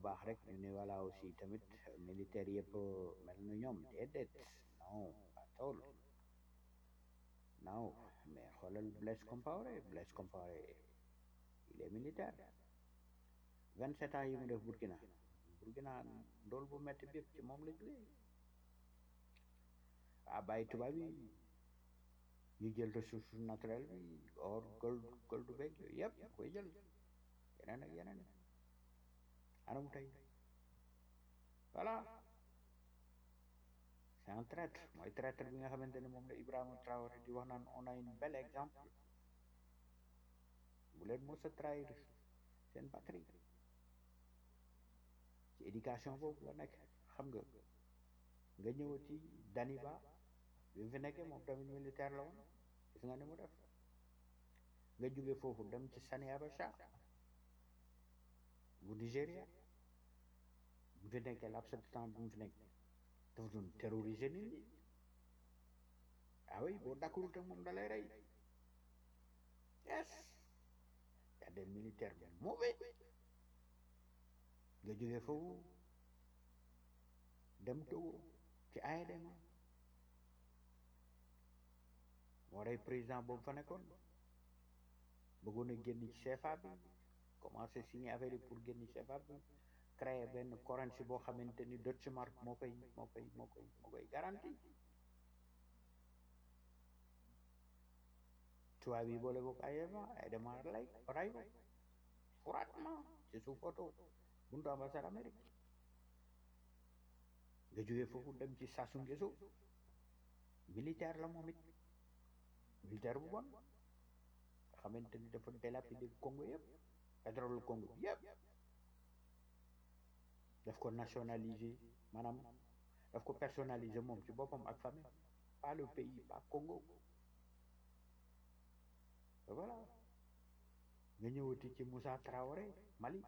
baax rek ñu ne voilà aussi tamit militaire yëpp mel na ñoom déedéet non pas tool non mais xoolal Blaise Compaoré Blaise Compaoré il est militaire vingt sept ans yi mu def Burkina Burkina ndool bu metti bépp ci moom la jógee ah bàyyi tubaab yi ñu jël ressource naturelle bi or gold gold beeg yooyu yëpp ñu koy jël yeneen ak yeneen anam tey voilà c'est un traître mooy traître bi nga xamante ne moom la Ibrahima Traoré di wax naan on a une bel exemple bu leen mos a trahir seen patrie ci éducation boobu la nekk xam nga nga ñëwati Daniba bi mu fi nekkee moom tamit militaire la woon gis nga ni mu def nga jóge foofu dem ci Sani Abacha bu Nigéria bu fi nekkee laps de temps bu mu fi nekk dafa doon terroriser nit ñi ah oui boo dakkurul te moom da lay rey yes y a des militaires mauvais nga jóge foofu dem Togo ci AEDM moo rey président boobu fa nekkoon bëggoon a génn ci CFA bi commencé signer affaire yi pour génn ci CFA bi créer benn currency boo xamante ni Deutsche Mark moo koy moo koy moo koy moo koy garanti tubaab yi boole ko AEDM AEDM lay ray ko froidement ci suuf oto buntu ambassade Amérique nga jógee foofu dem ci Sassou Nguesso militaire la moom it militaire bu bon nga xamante ni dafa délapider Congo yëpp pétrole Congo bi yëpp daf ko nationaliser maanaam daf ko personnaliser moom ci boppam ak famille pas le pays pas Congo voilà nga ñëwati ci Moussa Traoré Mali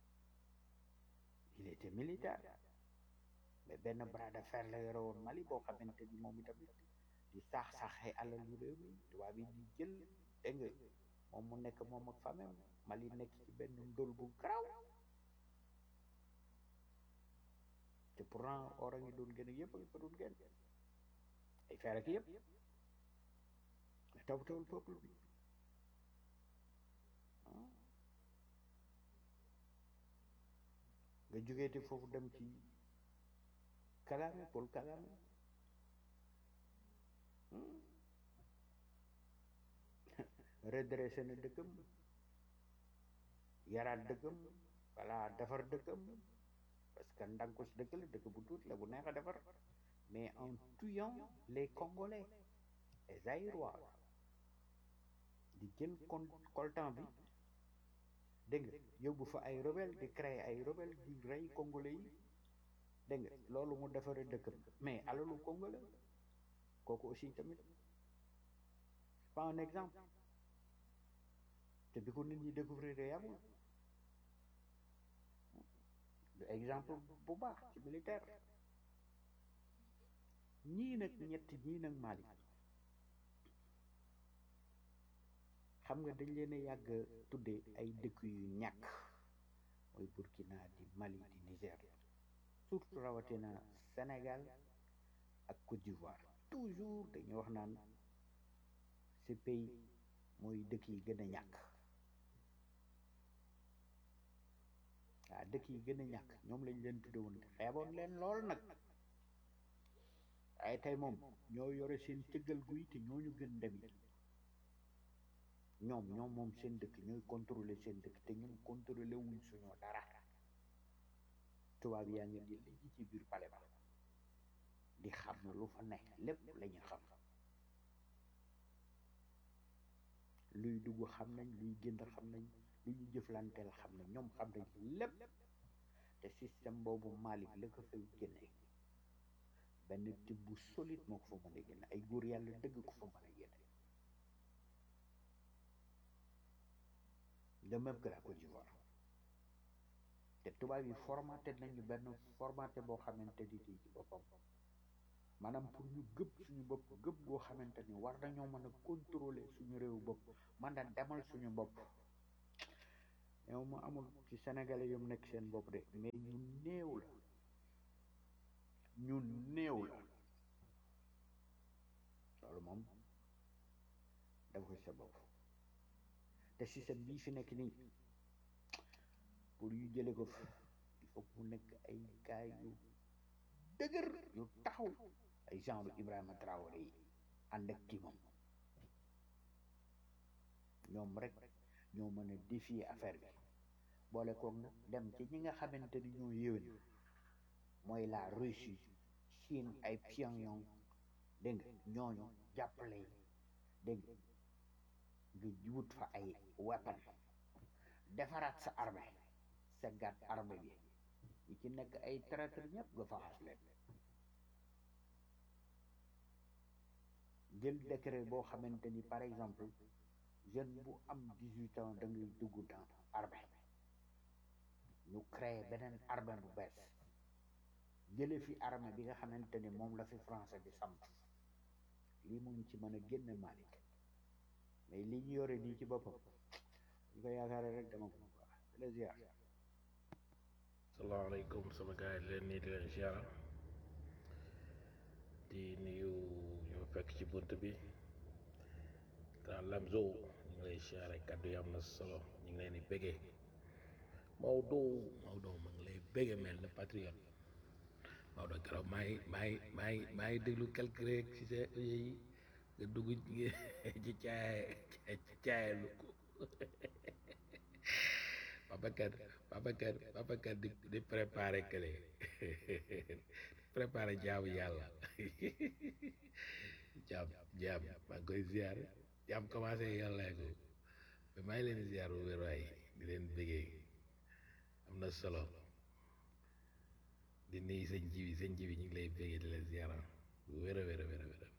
il était militaire mais benn bras de fer la yore woon Mali boo xamante ni moom itamit di saax saaxee alal yu réew mi tubaab yi di jël dégg nga moom mu nekk moom ak famem Mali nekk ci benn ndóol bu garaaw te pourtant or a ngi doon gën a yëpp a ngi ko doon gën ay fer ak yëpp mais toppatawul peuple bi nga jógeeti foofu dem ci Kagame Paul Kagame redressé na dëkkam yaraat dëkkam voilà defar dëkkam parce que ndanko si dëkk la dëkk bu tuuti la bu neex a defar mais en tuant les Congolais les Zaïrois di jël kon coltan bi dégg nga yóbbu fa ay rebelle di créer ay rebelle di rey congolais yi dégg nga loolu mu defaree dëkkam mais alalu congolais kooku aussi tamit pas un exemple te bi ko nit ñi découvrir yàggul du exemple bu baax ci militaire ñii nag ñett ñii nag Mali xam nga dañ leen a yàgg tuddee ay dëkk yu ñàkk mooy Burkina di Mali di Niger surtout rawatina Sénégal ak Côte d'Ivoire toujours dañuy wax naan ces pays mooy dëkk yi gën a ñàkk waaw dëkk yi gën a ñàkk ñoom lañ leen tudde woon xeeboon leen lool nag ay tey moom ñoo yore seen cëggal guy te ñooñu gën dem yi ñoom ñoom moom seen dëkk ñooy contrôler seen dëkk te ñun contrôler wuñ suñu dara tubaab yaa ngi di léegi ci biir pale ba di xam lu fa nekk lépp la ñu xam luy dugg xam nañ luy génn xam nañ lu ñu jëflanteel xam nañ ñoom xam nañ lépp te système boobu Malick la ko fay génne benn tibb bu solide moo ko fa mën a génne ay góor yàlla dëgg ko fa mën a génne de même que la Côte d'Ivoire te tubaab yi formaté nañu benn formaté boo xamante ni ci boppam maanaam pour ñu gëpp suñu bopp gëpp goo xamante ni war nañoo mën a contrôler suñu réew bopp man a demal suñu bopp yow ma amul ci sénégalais yu nekk seen bopp de mais ñu néew la ñu néew la loolu moom def ko sa bopp te système bii fi nekk nii pour yu jële ko fi il faut mu nekk ay gaay yu dëgër yu taxaw ay genre Ibrahima Traoré yi ànd ak kii moom ñoom rek ñoo mën a défier affaire bi boole koog nag dem ci ñi nga xamante ni ñoo yéwén mooy la Russie Chine ay Pyongyang dégg nga ñooñu jàppale dégg nga wut fa ay weapon defaraat sa armée sa gàtt armée bi ñi ci nekk ay traître ñëpp nga faxas leen jël décret boo xamante ni par exemple jeune bu am dix-huit ans da ngay dugg dans armée ñu créé beneen armée bu bees jële fi armée bi nga xamante ni moom la fi français bi samp lii mu ngi ci mën a génne Malick mais li ñu yore nii ci boppam ñu ko yaakaare rek dama ko quoi la ziar salaamaaleykum sama gars yi leen nii di leen ziar di nuyu ñu fekk ci bunt bi grand Lamzo ñu ngi lay ziare kaddu yi am na solo ñu ngi leen di béggee Maodo Maodo ma ngi lay béggee mel na patriote Maodo keroog maa ngi maa ngi maa ngi maa ngi déglu quelque rek ci sa yi nga dugg ci caaye ci caaye lu ko Babacar Babacar Babacar di di préparé kële préparé jaamu yàlla jaam jaam maa ngi koy ziar jaam commencé yàlla ko mais maa ngi leen di ziar bu wér waay di leen bëggee am na solo di nuyu sëñ ji bi sëñ ji bi ñu ngi lay bëggee di leen ziar bu wér a wér a wér a wér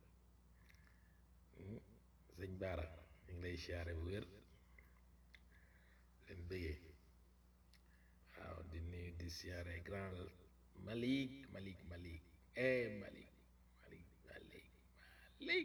sëñ Baara ñu ngi lay ziare bu wér leen bëggee waaw di nuyu di siyaare grand Malik Malik Malik eh Malik Malik Malik Malik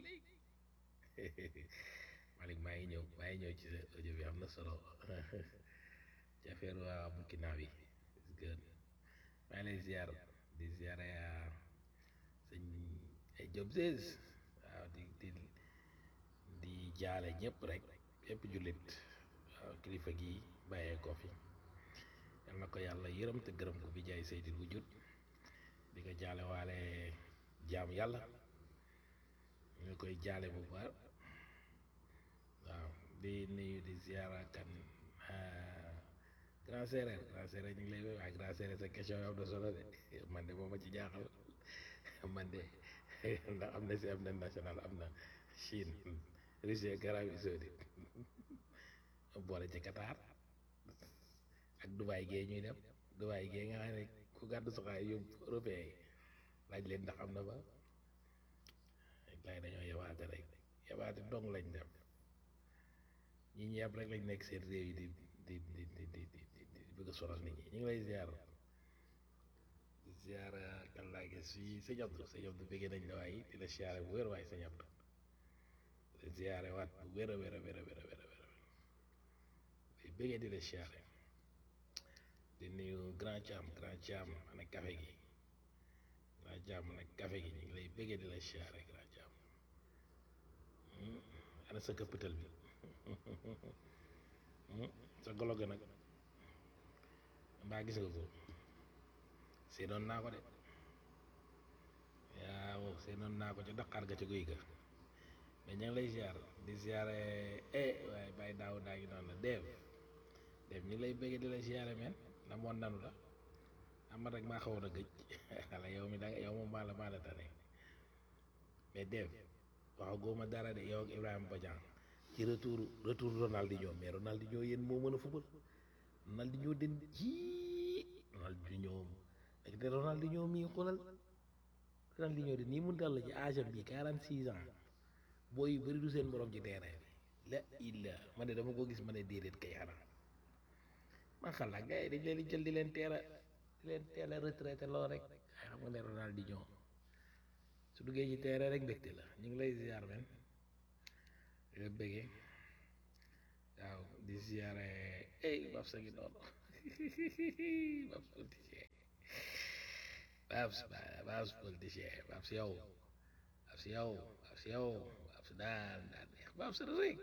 Malik maa ngi ñëw maa ngi ñëw ci sa audio bi am na solo ci affaire waa Burkina bi gën maa ngi lay ziar di ziare sëñ ay Job Sees waaw di di di jaale ñëpp rek ñëpp jullit waaw kilifa gi bàyyee ko fi yal na ko yàlla yërëm te gërëm ko bi jaay seydil bu jut di ko jaale waale jaam yàlla ñu ngi koy jaale bu baax waaw di nuyu di ziara kan grand séeréer grand séeréer ñu ngi lay waaye grand séeréer sa question yow am na solo de man de moom ma ci jaaxal man de ndax am na si am na national am na Chine Russie ak Arabie Saoudite boole ci Qatar ak Dubaay gee ñuy dem Dubaay gee nga xam ne ku gàddu soxaay yóbbu européen yi laaj leen ndax am na ba laay dañoo yabaate rek yabaate dong lañ dem ñi ñu yab rek lañ nekk seen réew yi di di di di di di di bëgg a sonal nit ñi ñu ngi lay ziar di ziar kan laa gis fii sëñ Abdou sëñ Abdou bëggee nañ la waaye di la ziare bu wér waaye sëñ Abdou di ziare waat bu wér a wér a wér a wér a wér a wér di bëggee di la ziare di nuyu grand Thiam grand Thiam ana café gi grand Thiam ana café gi ñu ngi lay bëggee di la ziare grand Thiam ana sa këppatal bi sa golo ga nag mbaa gis nga ko seenoon naa ko de waaw seenoon naa ko ca daqaar ga ca guy ga mais ña ngi lay ziar di ziare eh waaye bàyyi daaw daa ngi noonu la dev dev ñu ngi lay bëggee di la ziare men na moon nanu la amat rek maa xawoon a gëj xala yow mi da yow moom maa la maa la tane mais dev wax góoma dara de yow ak Ibrahima Bodian ci retour retour Ronaldinho mais Ronaldinho yéen moo mën a fubal Ronaldinho den ji Ronaldinho ak de Ronaldinho mii xoolal Ronaldinho de nii mu dal la ci âge am bi quarante six ans booy yu bëri du seen borom ci terrain bi la illa ma ne dama ko gis ma ne déedéet kay xanaa man xalaat gars yi dañ leen di jël di leen teel a di leen teel a retraité lool rek ay xam nga ne Ronaldinho su duggee ci terrain rek mbégte la ñu ngi lay ziar men di la bëggee waaw di ziare ey Babs a ngi noonu Babs politicien Babs Babs politicien Babs yow Babs yow Babs yow Babs daan daan neex Babs rek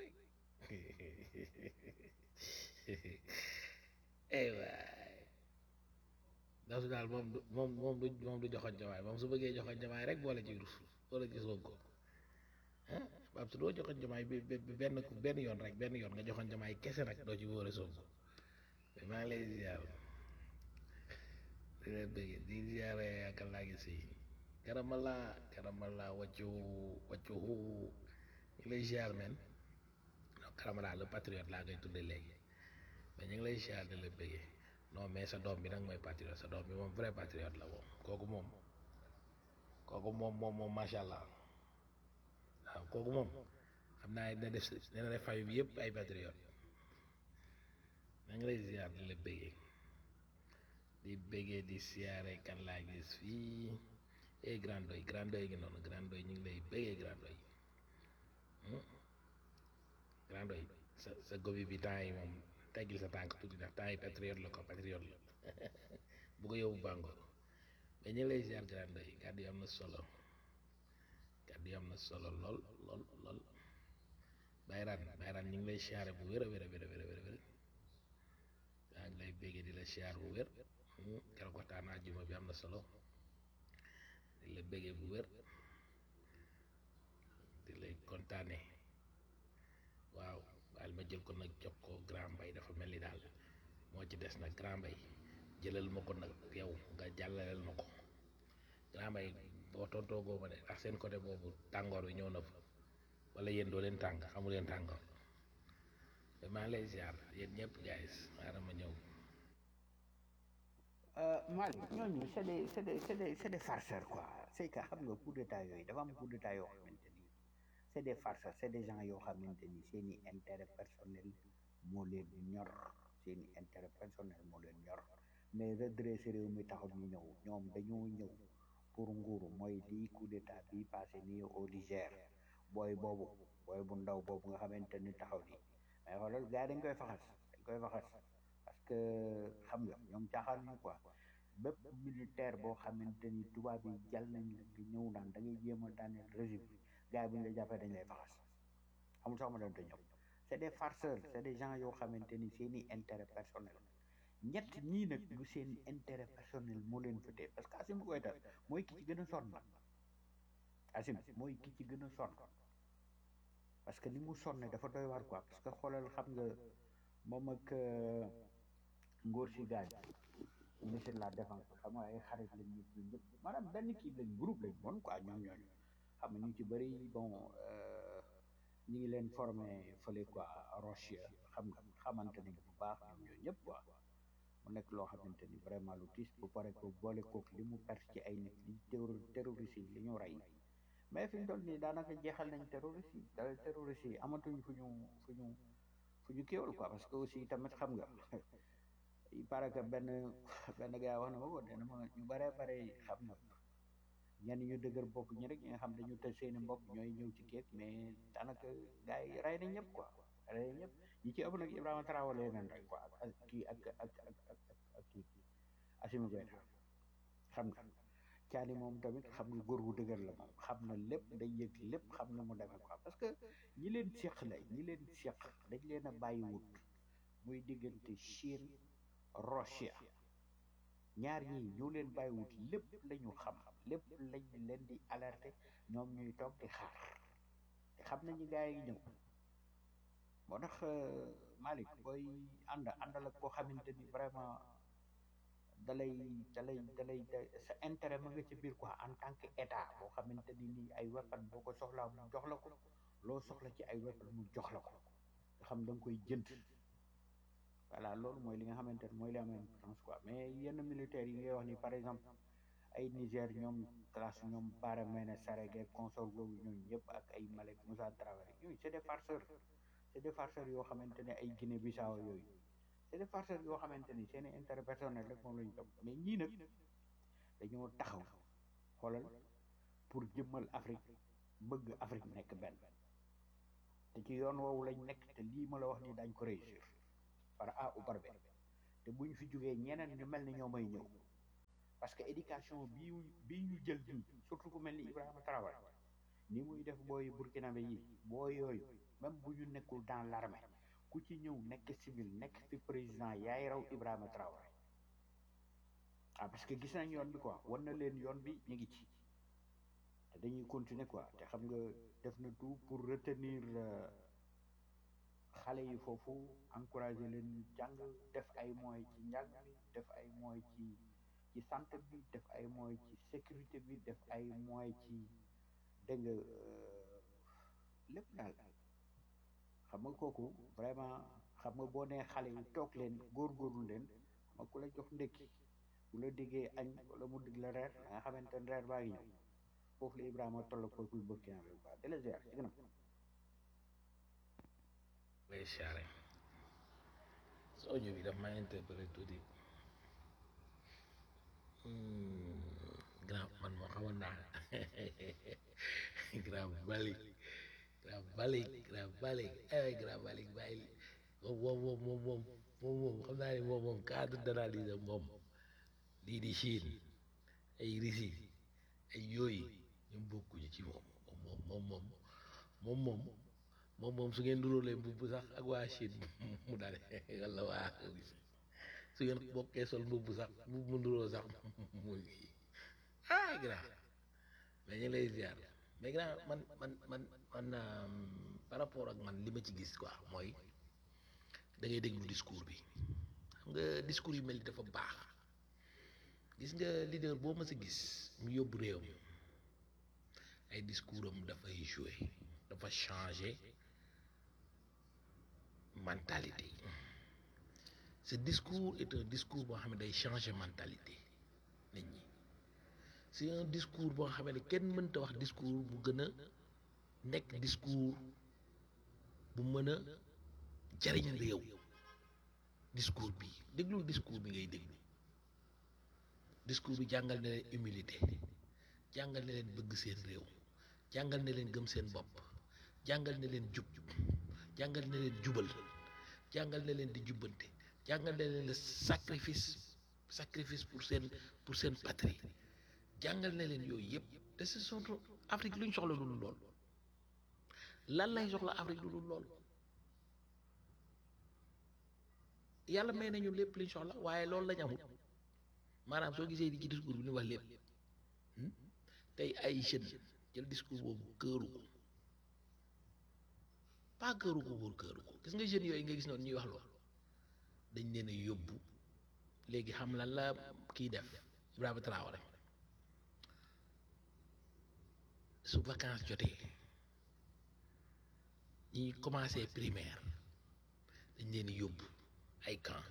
ey waay Babs daal moom du moom moom du moom du joxoon jamaay moom su bëggee joxoon jamaay rek boole ci rus boole ci Sonko ah Babs doo joxoon jamaay bi benn benn yoon rek benn yoon nga joxoon jamaay kese nag doo ci boole Sonko mais maa ngi lay ziar di leen bëgg di ziare ak laa gis si karamala karamala wàccu wàccu ñu ngi lay ziar men non karamala le patriote laa koy tudde léegi mais ñu ngi lay ziar di la bëggee non mais sa doom bi nag mooy patriote sa doom bi moom vrai patriote la moom kooku moom kooku moom moom moom macha allah waaw kooku moom xam naa ne dina def dina def famille bi yëpp ay patriote maa ngi lay ziar di la bëggee di bëggee di siyaare kan laa gis fii eh grand doy grand doy ngi noonu grand doy ñu ngi lay bëggee grand doy grand doy sa sa gobi bi temps yi moom teggil sa tànk tuuti ndax temps yi patriote la ko patriote la bu ko yóbbu bàngo mais ñu ngi lay ziar grand doy kàddu yi am na solo kàddu yi am na solo lool lool lool bayraan bayraan ñu ngi lay siyaare bu wér a wér a wér a wér a wér maa ngi lay béggee di la siyaar bu wér keroog waxtaan àjjuma bi am na solo di la béggee bu wér di lay kontaane waaw baal ma jël ko nag jox ko grand mbay dafa mel ni daal moo ci des nag grand mbay jëlal ma ko nag yow nga jàllaleel ma ko grand mbay boo tontoo goo ma de ndax seen côté boobu tàngoor bi ñëw na fa wala yéen doo leen tàng xamu leen tàngoor mais maa ngi lay ziar yéen ñëpp guys xaaral ma ñëw Malick ñooñu c'est des c'est des c'est des c'est des farceurs quoi c'est que xam nga coup d'état yooyu dafa am coup d'état yoo xamante ni c'est des farceurs c'est des gens yoo xamante ni seen i intérêt personnel moo leen ñor seen i intérêt personnel moo leen ñor mais redresser réew mi taxul ñu ñëw ñoom dañoo ñëw pour nguuru mooy lii coup d'état bi passé nii au Niger booy boobu booy bu ndaw boobu nga xamante ni taxaw nii mais xoolal gars yi dañ koy faxas dañ koy faxas parce que xam nga ñoom caaxaan ñu quoi bépp militaire boo xamante ni tubaab yi jàll nañ la nga ñëw naan da ngay jéem a daaneel régime bi gars yi bu ñu la jàppee dañ lay faxas amul sax ma doon te ñëw c'est des farceurs c'est des gens yoo xamante ni seeni intérêt personnel ñett ñii nag du seen intérêt personnel moo leen fëtee parce que Assimi Goïta mooy ki ci gën a sonn nag Assimi mooy ki ci gën a sonn parce que li mu sonne dafa doy waar quoi parce que xoolal xam nga moom ak ngóor si gaañ ministre de la défense xam nga ay xarit lañ ñu ñun ñëpp maanaam benn kii lañ groupe lañ bon quoi ñoom ñooñu xam nga ñu ci bëri bon ñu ngi leen formé fële quoi Roche xam nga xamante nañ bu baax ñoom ñooñu ñëpp quoi mu nekk loo xamante ni vraiment lu tiis bu pare ko boole kook li mu perte ci ay nit li terroriste yi li ñu rey mais fi ñu toll nii daanaka jeexal nañ terroriste yi da terroriste yi amatuñ fu ñu fu ñu fu ñu kéwal quoi parce que aussi tamit xam nga il paraît que benn benn gars wax na ma ko nee na ma ñu bare bare xam nga ñenn ñu dëgër bopp ñi rek ñi nga xam dañu tëj seeni mbokk ñooy ñëw ci keek mais daanaka gars yi rey nañ ñëpp quoi rey nañ ñëpp ñi ci ëpp nag Ibrahima Traoré leen rek quoi ak kii ak ak ak ak ak kii Assimi Goïta xam nga caani moom tamit xam nga góor gu dëgër la moom xam na lépp day yëg lépp xam na mu demee quoi parce que ñi leen seq la ñi leen seq dañ leen a bàyyi wut muy diggante Chine Russia ñaar ñii ñoo leen bàyyi wut lépp la ñu xam lépp lañ leen di alerter ñoom ñuy toog di xaar te xam nañu gars yi ñëw moo tax Malick booy ànd àndal ak koo xamante ni vraiment dalay dalay dalay sa intérêt ma nga ci biir quoi en tant que état boo xamante ni nii ay weapon boo ko soxlaa mu jox la ko loo soxla ci ay weapon mu jox la ko nga xam da nga koy jënd voilà loolu mooy li nga xamante ni mooy li am importance quoi mais yenn militaires yi ngay wax ni par exemple ay Niger ñoom classe ñoom Bara Maïna Sarré consort boobu ñooñu ñëpp ak ay Malek Moussa Traoré yooyu c'est des farceurs c'est des farceurs yoo xamante ne ay Guinée Bissau yooyu c'est des farceurs yoo xamante ni seen i intérêt personnel rek moom la ñu topp mais ñii nag dañoo taxaw xoolal pour jëmmal Afrique bëgg Afrique nekk benn te ci yoon woowu lañ nekk te lii ma la wax ni dañ ko réussir par A ou par B te bu ñu fi jógee ñeneen ñu mel ni ñoo may ñëw parce que éducation bii bii ñu jël ñun surtout ku mel ni Ibrahima Traoré ni muy def booy burkinabé yi booy yooyu même bu ñu nekkul dans l'armée ku ci ñëw nekk civil nekk fi président yaay raw Ibrahima Traoré ah parce que gis nañ yoon bi quoi wan na leen yoon bi ñu ngi ci te dañuy continuer quoi te xam nga def na tout pour retenir xale yi foofu encourager leen jàng def ay moyens ci njàng bi def ay moyens ci ci santé bi def ay moyens ci sécurité bi def ay moyens ci dégg nga lépp daal xam nga kooku vraiment xam nga boo nee xale yi toog leen góorgóorlu leen xam nga ku la jox ndékki bu la diggee añ wala mu dig la reer da nga xamante ne reer baa ngi ñëw foofu la Ibrahima toll peuple burkina bi quoi de la ziar ci gënam lay siyaare sa audio bi daf ma interpellé tuuti grand man moo xamoon naa grand balik grand balik grand balik ay grand balik bàyyi moom moom moom moom moom moom xam naa ne moom moom cadre d'analyse moom lii di Chine ay Russie ay yooyu ñoom bokkuñu ci moom moom moom moom moom moom moom moom su ngeen duróolee mbubb sax ak waa Chine mu dale walla waa su ngeen bokkee sol mbubb sax mbubb mu duróo sax muy ah grand mais ñu lay ziar mais grand man man man man par rapport ak man li ma ci gis quoi mooy da ngay déglu discours bi xam nga discours yu mel ni dafa baax gis nga leader boo mës a gis mu yóbbu réew mi ay discours am dafay joué dafa changé mentalité ce discours est un discours boo xam ne day changé mentalité nit ñi c'est un discours boo xam ne kenn mënta wax discours bu gën a nekk discours bu mën a jariñ réew discours bi déglu discours bi ngay déglu discours bi jàngal na leen humilité jàngal na leen bëgg seen réew jàngal na leen gëm seen bopp jàngal na leen jub jàngal na leen jubal jàngal na leen di jubbante jàngal na leen le sacrifice sacrifice pour seen pour seen patrie jàngal na leen yooyu yëpp te ce sont Afrique lu ñu soxla lu dul lool lan lay soxla Afrique lu dul lool yàlla may nañu lépp liñ soxla waaye loolu lañ amul maanaam soo gisee di ci discours bi ñu wax lépp tey ay jeunes jël discours boobu këru ko pas këru ko pour këru ko gis nga jeunes yooyu nga gis noonu ñuy wax loolu dañ leen a yóbbu léegi xam lan la kii def Ibrahima Traoré su vacances jotee ñi commencé primaire dañ leen yóbbu ay camp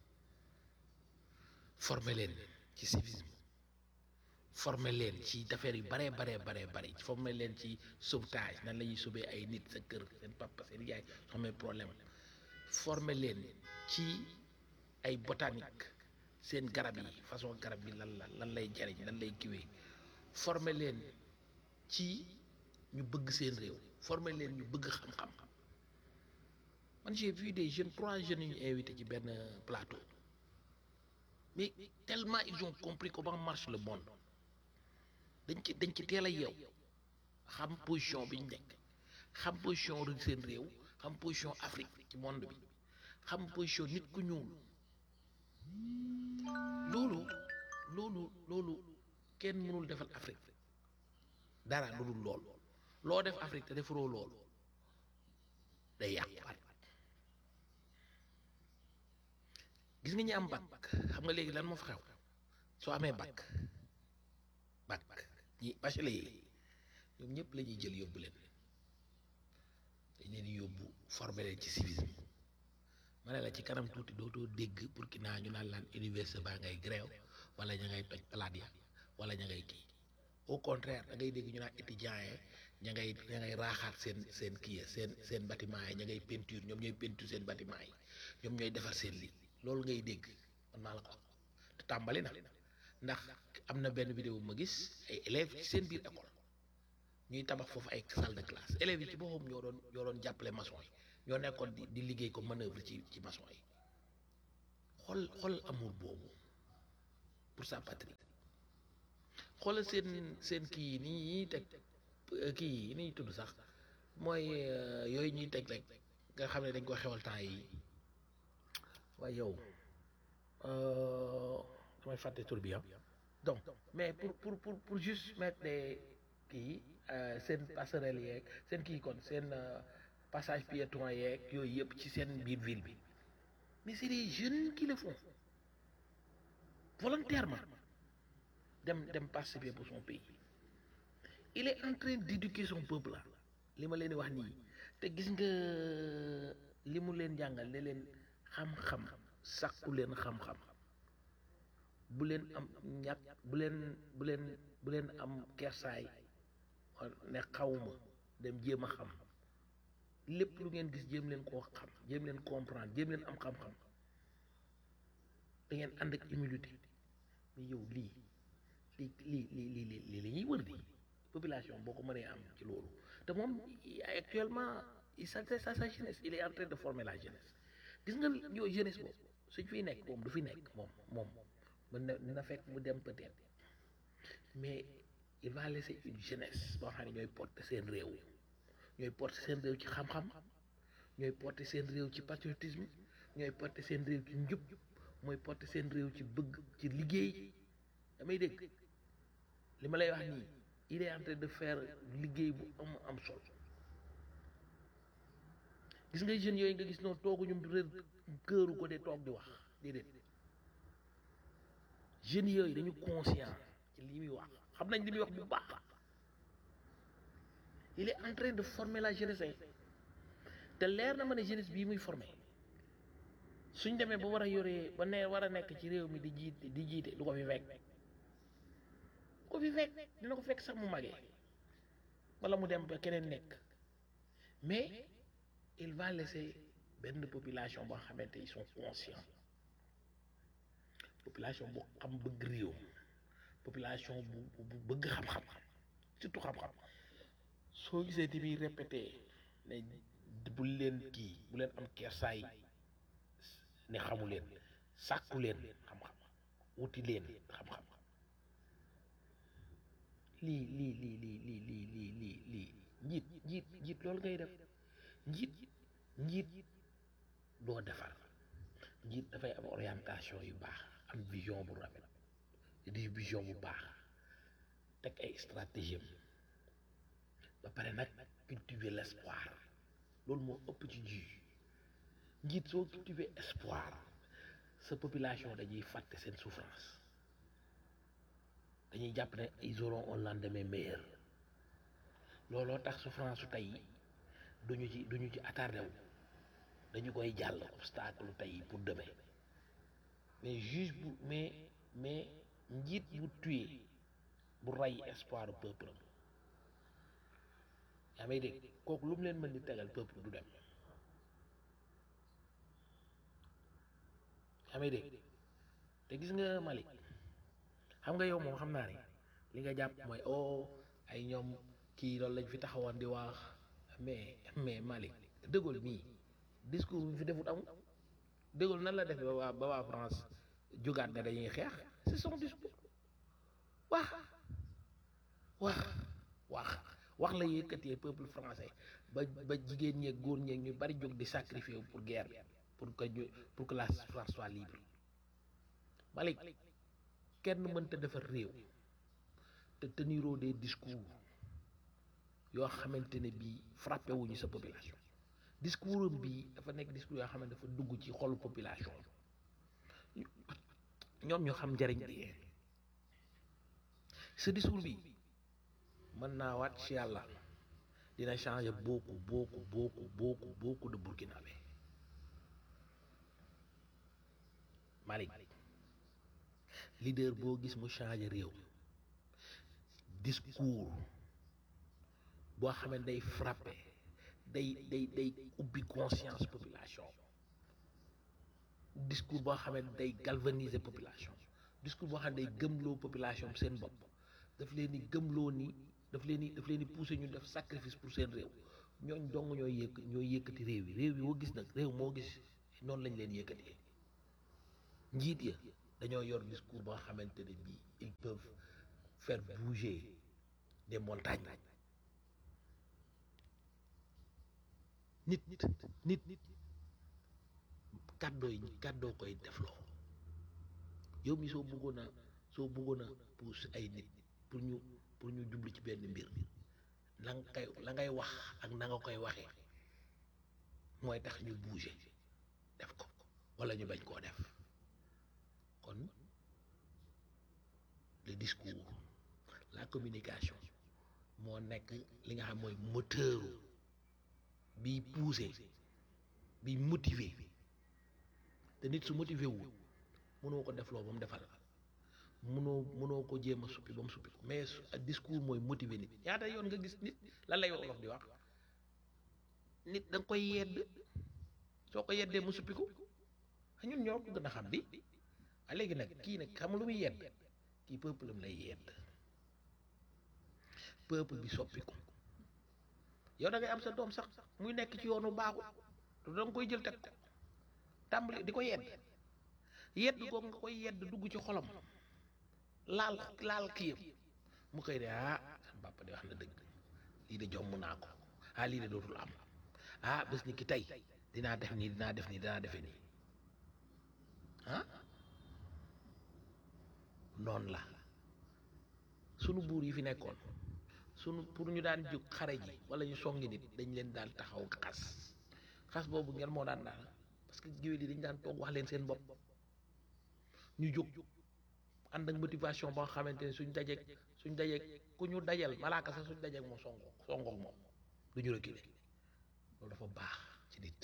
former leen ci civisme former leen ci affaire yu baree baree baree bare former leen ci sauvetage nan la ñuy sauver ay nit sa kër seen papa seen yaay soo amee problème former leen ci ay botanique seen garab yi façon garab yi lan la lan lay jariñ lan lay kiwee former leen ci ñu bëgg seen réew former leen ñu bëgg xam-xam man j'ai vu des jeunes trois jeunes yu ñu invité ci benn plateau mais tellement ils ont compris comment marche le monde dañ ci dañ ci teel a yeew xam position bi ñu nekk xam position rek seen réew xam position Afrique ci monde bi xam position nit ku ñuul loolu loolu loolu kenn mënul defal Afrique dara lu dul lool loo def Afrique te defaroo loolu day yàquwaat gis nga ñi am bac xam nga léegi lan moo fa xew soo amee bac bac ñi bachelier yi ñoom ñëpp la ñuy jël yóbbu leen dañ leen yóbbu former leen ci civisme ma ne la ci kanam tuuti dootoo dégg Burkina ñu naan laan université baa ngay grève wala ña ngay toj palaat ya wala ña ngay kii au contraire da ngay dégg ñu naan étudiants yi ña ngay ña ngay raaxaat seen seen kii ya seen seen bâtiment yi ña ngay peinture ñoom ñooy peinture seen bâtiment yi ñoom ñooy defar seen lii loolu ngay dégg man maa la ko wax te tàmbali na ndax am na benn vidéo bu ma gis ay élèves ci seen biir école ñuy tabax foofu ay salle de classe élèves yi ci boppam ñoo doon ñoo doon jàppale maçon yi ñoo nekkoon di di liggéey ko manœuvre ci ci maçon yi xool xool amour boobu pour sa patrie xoolal seen seen kii yi nii ñuy teg kii yi ni tudd sax mooy yooyu ñuy teg rek nga xam ne dañ ko xewal temps yi waaye yow damay fàtte tur bi donc mais pour pour pour pour juste mettre des kii seen passerelle yeeg seen kii kon seen passage piéton yeeg yooyu yëpp ci seen biir ville bi mais c'est des jeunes qui le font volontairement dem dem participer pour son pays il est en train d'éduquer son peuple là li ma leen di wax nii te gis nga li mu leen jàngal ne leen xam-xam sàkku leen xam-xam bu leen am ñàkk bu leen bu leen bu leen am kersaay ne xawma dem jéem a xam lépp lu ngeen gis jéem leen koo xam jéem leen comprendre jéem leen am xam-xam da ngeen ànd ak humilité mais yow lii lii lii lii lii lii lii la ñuy wër di population boo ko mënee am ci loolu te moom actuellement il s'adresse à sa jeunesse il est en train de former la jeunesse gis nga yow jeunesse boobu suñ fiy nekk moom du fi nekk moom moom mën na dina fekk mu dem peut-être mais il va laisser une jeunesse boo xam ne ñooy porter seen réew ñooy porter seen réew ci xam-xam ñooy porter seen réew ci patriotisme ñooy porter seen réew ci njub mooy porter seen réew ci bëgg ci liggéey damay dégg li ma lay wax nii il est en train de faire liggéey bu am am solo gis nga jeunes yooyu nga gis noonu tooguñu réer këru ko de toog di wax déedéet jeunes yooyu dañu conscient ci li muy wax xam nañ li muy wax bu baax il est en train de former la jeunesse te leer na ma ne jeunesse bii muy former suñ demee ba war a yoree ba ne war a nekk ci réew mi di jiite di jiite du ko fi fekk du ko fi fekk dina ko fekk sax mu magee wala mu dem ba keneen nekk mais il va laisser benn population boo xamante ils sont conscients population bu xam bëgg réew population bu bu bëgg xam-xam surtout xam-xam soo gisee di muy répété ne bu leen kii bu leen am kersaay ne xamu leen sàkku leen xam-xam wuti leen xam-xam lii lii lii lii lii lii lii lii lii njiit njiit njiit loolu ngay def njiit njiit doo defar njiit dafay am orientation yu baax am vision bu rafet di vision bu baax teg ay stratégie ba pare nag cultiver l'espoir loolu moo ëpp ci ji njiit soo cultiver espoir sa population dañuy fàtte seen souffrance dañuy jàpp ne ils auront un lendemain meilleur looloo tax souffrance su tey duñu ci duñu ci attardé wu dañu koy jàll obstacle tey pour demain mais juge bu mais mais njiit bu tué bu rey espoir peuple am yaa may dégg kooku lu mu leen mën di tegal peuple du dem yaa may dégg te gis nga Malick xam nga yow moom xam naa ne li nga jàpp mooy oh ay ñoom kii loolu lañ fi taxawoon di wax mais mais Malick De Gaulle mii discours bi fi defut amul De Gaulle nan la def ba waa ba waa France jógaat ne dañuy xeex c'est son discours wax wax wax wax la yëkkatee peuple français ba ba jigéen ñeeg góor ñeeg ñu bari jóg di sacrifier pour guerre bi pour que ñu pour que la France soit libre Malick kenn mënta defar réew te teniroo des discours yoo xamante ne bii frappé wuñu sa population discours am bii dafa nekk discours yoo xam ne dafa dugg ci xolu population ñoom ñoo xam njariñ bi ce discours bi mën naa waat ci yàlla dina changer beaucoup beaucoup beaucoup beaucoup beaucoup de Burkinabé Malick leader boo gis mu changer réew discours boo xam ne day frapper day day day ubbi conscience population discours boo xam ne day galvaniser population discours boo xam ne day gëmloo population seen bopp daf leen di gëmloo ni daf leen di daf leen di pousser ñu def sacrifice pour seen réew ñooñ dong ñooy yëkk ñooy yëkkati réew yi réew yi woo gis nag réew moo gis noonu lañ leen yëkkatee njiit ya dañoo yor discours ba nga xamante ne bii ils peuvent faire bouger des montagnes nit nit nit kàddoo yi kàddoo koy defloo yow mi soo bëggoon a soo bëggoon a pousse ay nit pour ñu pour ñu jublu ci benn mbir la nga koy la ngay wax ak na nga koy waxee mooy tax ñu bouger def ko walla ñu bañ koo def kon le discours la communication moo nekk li nga xam mooy moteur bi pousser bi motiver te nit su motiver wu mënoo ko defloo ba mu defal mënoo mënoo ko jéem a suppi ba mu suppi ko mais discours mooy motiver nit ñaata yoon nga gis nit lan lay wolof di wax nit da nga koy yedd soo ko yeddee mu suppi ko ñun ñoo ko gën a xam di a léegi nag kii nag xam lu muy yedd kii peuple am lay yedd peuple bi soppi ko yow da ngay am sa doom sax muy nekk ci yoonu baaxul te da nga koy jël teg ko tàmbali di ko yedd yedd googu nga koy yedd dugg ci xolam laal laal kiyam mu koy de ah sama papa de wax na dëgg lii de jomm naa ko ah lii de dootul am ah bés ni ki tey dinaa def nii dinaa def nii dinaa defe nii ah noonu la sunu buur yi fi nekkoon sunu pour ñu daan jóg xare ji wala ñu songi nit dañ leen daan taxaw xas xas boobu ngeen moo daan daal parce que géwél yi dañ daan toog wax leen seen bopp ñu jóg ànd ak motivation boo xamante ne suñ dajeeg suñ dajeeg ku ñu dajal malaaka sax suñ dajeeg moom songo songoog moom du ñu reculer loolu dafa baax ci nit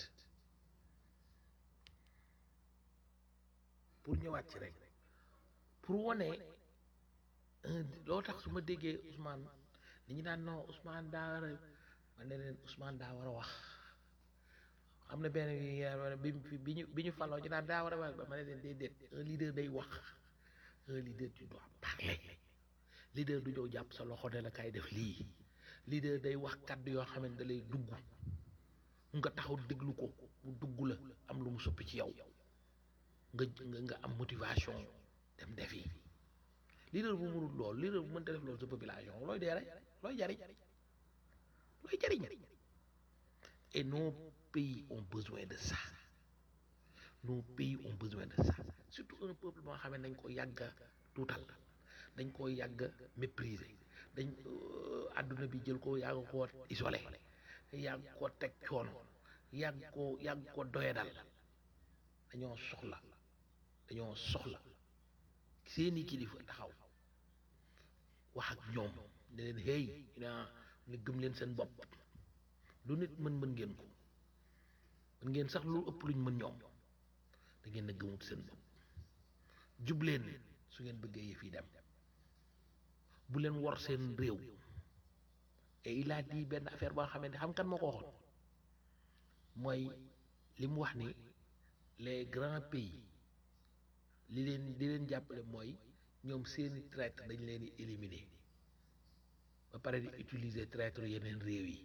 pour ñëwaat ci rek pour wane loo tax su ma déggee Ousmane li ñu daan non Ousmane daa war a ma ne leen Ousmane daa war a wax am na benn bi bi ñu bi ñu faloo ñu naan daa war a wax ba ma ne leen déedéet un leader day wax un leader tu dois parler leader du ñëw jàpp sa loxo ne la kay def lii leader day wax kàddu yoo xam ne da lay dugg nga taxaw déglu ko mu dugg la am lu mu soppi ci yow nga nga am motivation dem defi leader bu mënul lool leader bu mënta def loolu sa population looy dee rek looy jariñ looy jariñ et nos pays ont besoin de ça nos pays ont besoin de ça surtout un peuple boo xam ne dañ ko yàgg a tuutal dañ ko yàgg a mépriser dañ àdduna bi jël ko yàgg koo isolé yàgg ko teg coono yàgg ko yàgg ko doyadal dañoo soxla dañoo soxla seeni kilifa taxaw wax ak ñoom ne leen hey ñu ne gëm leen seen bopp lu nit mën mën ngeen ko mën ngeen sax lu ëpp luñ mën ñoom da ngeen a gëmut seen bopp jub leen su ngeen bëggee yëf yi dem bu leen wor seen réew et il a dit benn affaire boo xamante xam kan moo ko waxoon mooy li mu wax ni les grands pays li leen li leen jàppale mooy ñoom seeni traître dañ leen di éliminer ba pare di utiliser traître yeneen réew yi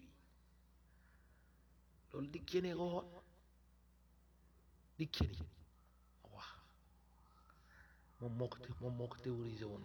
loolu di kenee ko waxoon di keni wax moom moo ko moom moo ko théorisé woon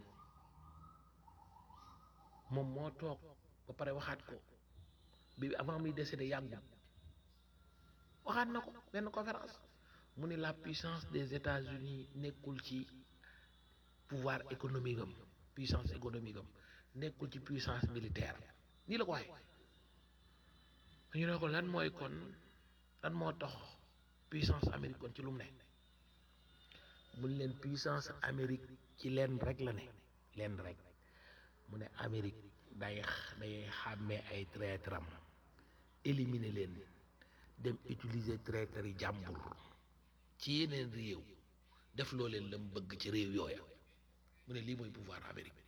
moom moo toog ba pare waxaat ko bi avant muy décédé yàggul waxaat na ko benn conférence mu ne la puissance des États-Unis nekkul ci pouvoir économique am puissance économique am nekkul ci puissance militaire nii la ko waxee ñu ne ko lan mooy kon lan moo tax puissance Amérique kon ci lu mu ne mun leen puissance Amérique ci leen rek la ne leen rek mu ne Amérique day day xàmmee ay traître am éliminer leen dem utiliser traître yi jàmbur ci yeneen réew def loo leen la mu bëgg ci réew yooya mu ne lii mooy pouvoir Amérique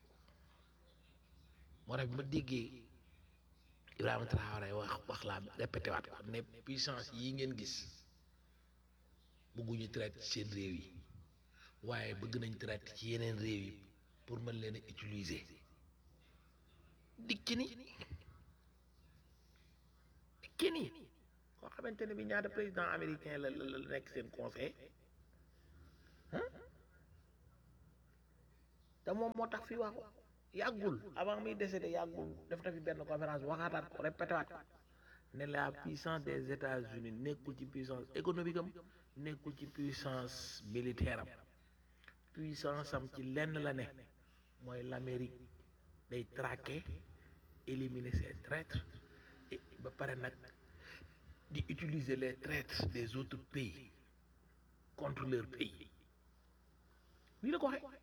moo tax bi ma déggee Ibrahima Traoré wax wax laa répété waat ko ne puissance yi ngeen gis bëgguñu traite ci seen réew yi waaye bëgg nañ traite ci yeneen réew yi pour mën leen a utiliser dikki ni dikki ni koo xamante ne bi ñaata président américain la la la nekk seen conseil te moom moo tax fii wax ko yàggul avant muy décédé yàggul def na fi benn conférence waxaataat ko répété waat ne la puissance des États-Unis nekkul ci puissance économique am nekkul ci puissance militaire am puissance am ci lenn la ne mooy l'Amérique day traquer éliminer ses traîtres et ba pare nag di utiliser les traîtres des autres pays contre leur pays nii la ko waxee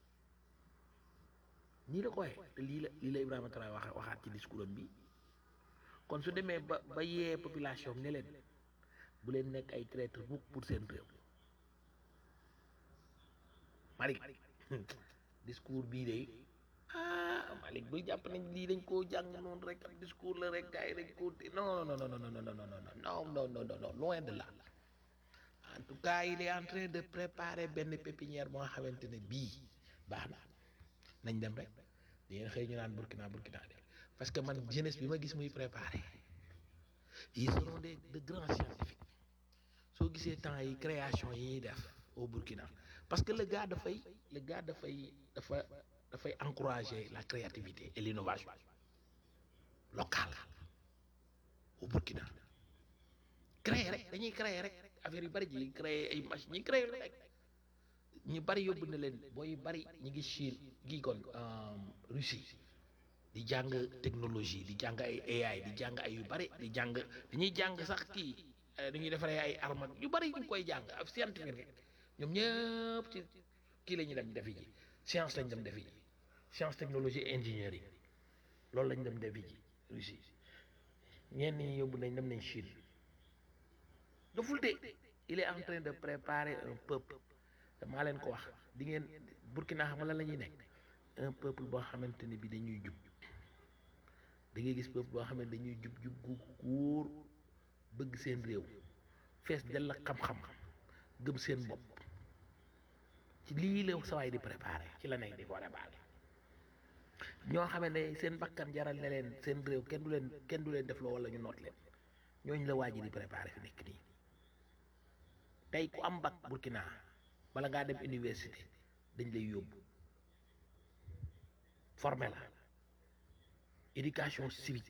nii la ko waxee te lii la lii la Ibrahima Traoré waxe waxaat ci discours am bi kon su demee ba ba yee population ne leen bu leen nekk ay traître mukk pour seen réew Malick discours bii de ah Malick bul jàpp nañ lii dañ koo jàng noonu rek ak discours la rek gars yi dañ koo non non non non non non non non non non non loin de là en tout cas il est en train de préparer benn pépinière moo xamante ne bii baax na nañ dem rek di ngeen xëy ñu naan Burkina Burkina de parce que man jeunesse bi ma gis muy préparer ils seront des de grands scientifiques soo gisee temps yi création yi ñuy def au Burkina parce que le gars dafay le gars dafay dafa dafay encourager la créativité et l'innovation locale au Burkina créer rek dañuy créer rek affaire yu bari ji créer ay machines ñi créer rek ñu bari yóbbu na leen booy bari ñu ngi Chine gi kon Russie di jàng technologie di jàng ay AI di jàng ay yu bari di jàng dañuy jàng sax kii dañuy defaree ay armes yu bari ñu koy jàng ab scientifique rek ñoom ñëpp ci kii la ñuy dem defi ji science lañ dem defi ji science technologie et ingénierie loolu lañ dem defi ji Russie ñenn ñi yóbbu nañ dem nañ Chine daful de il est en train de préparer un peuple maa leen ko wax di ngeen Burkina xam nga lan la ñuy nekk un peuple boo xamante ne bi dañuy jub da ngay gis peuple boo xam ne dañuy jub jub gu wóor bëgg seen réew fees dell ak xam-xam gëm seen bopp ci lii la sawaay di préparé ci la nekk di ko préparé ñoo xam ne seen bakkan jaral ne leen seen réew kenn du leen kenn du leen def loo wala ñu noot leen ñooñu la waa ji di préparé fi nekk nii tey ku am bac Burkina bala ngaa dem université dañ lay yóbbu formé la éducation civique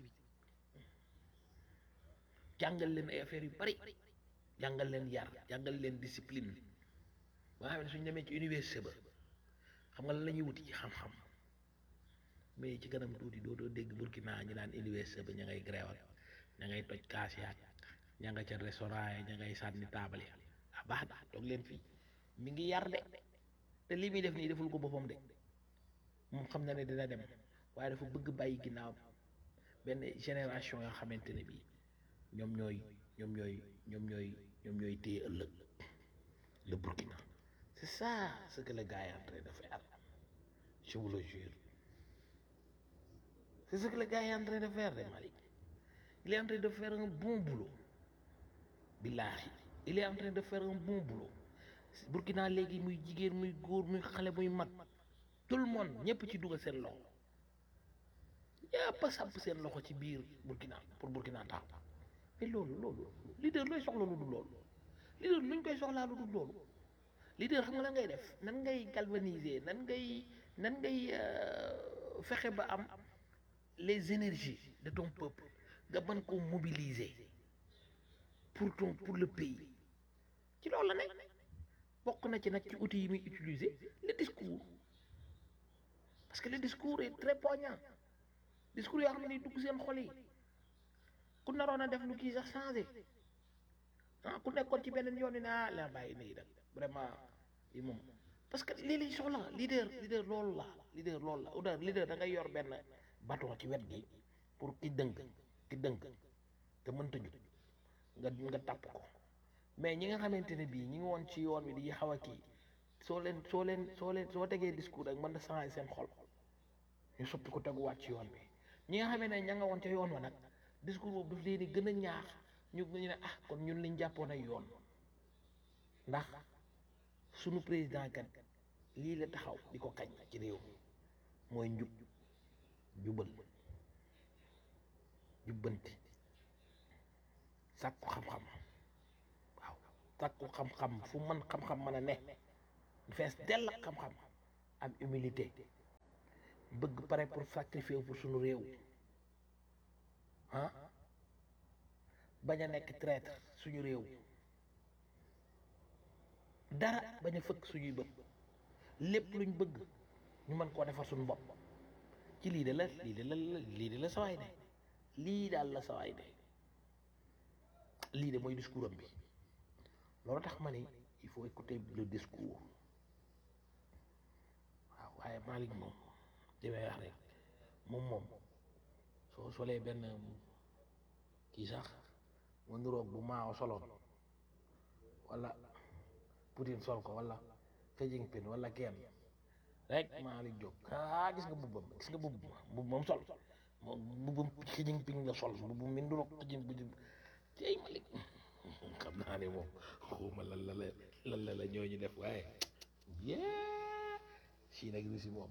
jàngal leen ay affaires yu bari jàngal leen yar jàngal leen discipline ba nga xam ne suñ demee ci université ba xam nga lan la ñuy wuti ci xam-xam mais ci kanam tuuti doo doo dégg Burkina ñu naan université ba ña ngay gréewal ña ngay toj kaas yaag ña nga ca restaurant ya ña ngay sànni taabal ya ah baax na toog leen fii mi ngi yar de te lii muy def nii deful ko boppam de moom xam na ne dina dem waaye dafa bëgg bàyyi ginnaaw benn génération yoo xamante ne bii ñoom ñooy ñoom ñooy ñoom ñooy ñoom ñooy téye ëllëg le Burkina c'est ça ce que le gars est en train de faire je vous le jure c'est ce que le gars est en train de faire de Malick il est en train de faire un bon boulot billahi il est en train de faire un bon boulot Burkina léegi muy jigéen muy góor muy xale muy mag tout le monde ñëpp ci dugal seen loxo ñëpp a sàpp seen loxo ci biir Burkina pour Burkina taxaw mais loolu loolu leader looy soxla lu dul loolu leader luñ koy soxlaa lu dul loolu leader xam nga lan ngay def nan ngay galvaniser nan ngay nan ngay fexe ba am les énergies de ton peuple nga mën koo mobiliser pour ton pour le pays ci loolu la nekk bokk na ci nag ci outils yi muy utiliser le discours parce que le discours est très poignant discours yoo xam ne dugg seen xol yi ku naroon a def lu kii sax changé ah ku nekkoon ci beneen yoon ne ah la bàyyi nii rek vraiment yi moom parce que lii lañ soxla leader leader loolu la leader loolu la ou leader da ngay yor benn bâton ci wet gi pour ki dënk ki dënk te mënta jug nga nga tàpp ko mais ñi nga xamante ne bii ñi ngi woon ci yoon wi di xaw a kii soo leen soo leen soo leen soo tegee discours rek mën na changer seen xol ñu soppi ko teguwaat ci yoon bi ñi nga xamee ne ña nga woon ca yoon wa nag discours boobu daf leen di gën a ñaax ñu ñu ne ah kon ñun liñ jàppoon ay yoon ndax sunu président kat lii la taxaw di ko kañ ci réew mi mooy njub jubal jubbanti sàkku xam-xam waaw sàkku xam-xam fu mën xam-xam mën a ne fees dell ak xam-xam am humilité bëgg pare pour sacrifier pour suñu réew ah bañ a nekk traître suñu réew dara bañ a fëkk suñuy bët lépp luñ bëgg ñu mën koo defar suñu bopp ci lii de la lii de la lii de la sawaay ne lii daal la sawaay ne lii de mooy discours am bi loolu tax ma ni il faut écouter le discours waaw waaye Malick moom li may wax rek moom moom soo solee benn kii sax mu niroog bu maaw soloon wala Poutine sol ko wala Xi Jinping wala kenn rek Malick jóg ah gis nga bubbam gis nga bubb bubb moom sol moom bubbam Xi Jinping la sol bubb mi niroog Xi Jinping cey Malick xam naa ne moom xawma lan la la lan la la ñooñu def waaye yee Chine ak Russie moom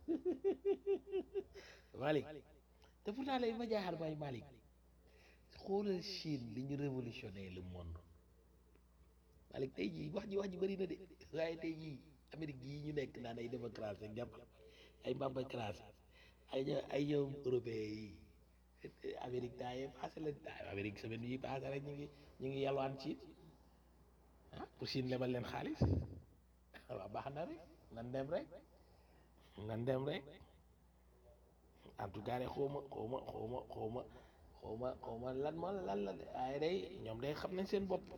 Malick te pourtant lay ma jaaxal mooy Malick xoolal Chine li ñu révolutionné le monde Malick tey jii wax ji wax ji bëri na de waaye tey jii Amérique gii ñu nekk naan ay démocratie ak jàpp ay mbambacratie ay ño- ay ñoom européen yi Amérique temps yii passé la Amérique semaine yi passé rek ñu ngi ñu ngi yalwaan Chine ah pour Chine lebal leen xaalis waaw baax na rek nan dem rek nan dem rek en tout cas de xawma xawma xawma xawma xawma xawma lan ma lan la de waaye day ñoom day xam nañ seen bopp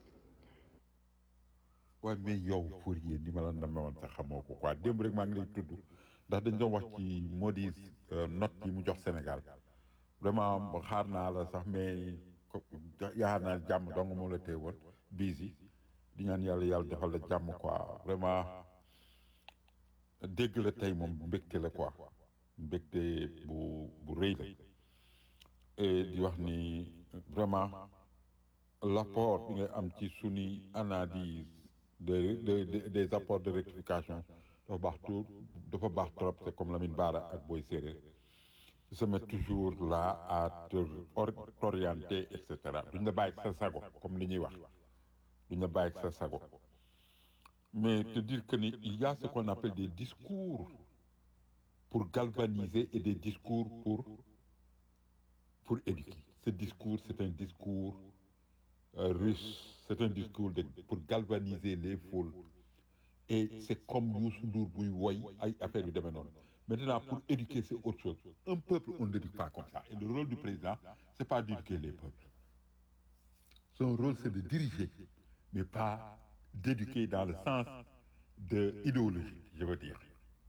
waaye mais yow Fourier ni ma la namee woon sax xamoo ko quoi démb rek maa ngi lay tudd ndax dañ doon wax ci Modi note yi mu jox Sénégal vraiment xaar naa la sax mais ko- yaakaar naa jàmm dong moo la téye woon busy di ñaan yàlla yàlla defal la jàmm quoi vraiment dégg la tey moom mbégte la quoi mbégte bu bu rëy la et di wax ni vraiment l'apport bi nga am ci suñuy analyse de, de, de- des apports de rectification dafa baax tout dafa baax trop c'est comme Lamine Bara ak Boy Séréer ils se mettent toujours là à te or- t'orienter et cetera duñ la bàyyi ak sa sago comme li ñuy wax duñ la bàyyi ak sa sago mais te dire que ni il y a ce qu'on appelle des discours pour galvaniser et des discours pour pour éduquer ce discours c'est un discours euh, russe c'est un discours de, pour galvaniser les foules et c'est comme Youssou Ndour buy woy ay affaire yu demee noonu maintenant pour éduquer c'est autre chose un peuple on ne l'éduque pas comme ça et le rôle du président c'est pas d'éduquer les peuples son rôle c'est de diriger mais pas d'éduquer dans le sens de idéologie je veux dire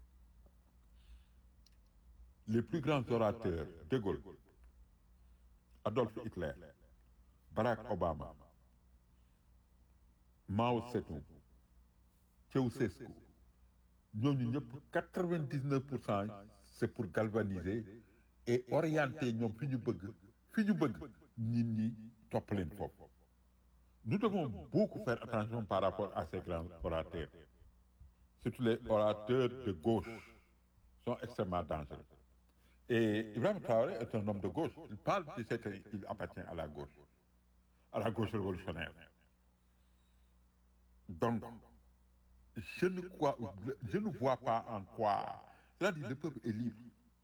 les plus grands orateurs De Gaulle Adolf Hitler Barack Obama Mao Tse-tung Ceausescu ñooñu ñëpp quatre-vingt-dix-neuf pour cent c'est pour galvaniser et orienter ñoom fi ñu bëgg fi ñu bëgg nit ñi topp leen foofu nous devons beaucoup faire attention par rapport à ces grands orateurs surtout les orateurs de gauche sont extrêmement dangereux et Ibrahim Traoré est un homme de gauche il parle du fait qu'il appartient à la gauche à la gauche révolutionnaire donc je ne crois je ne vois pas en quoi c'est-à-dire le peuple est libre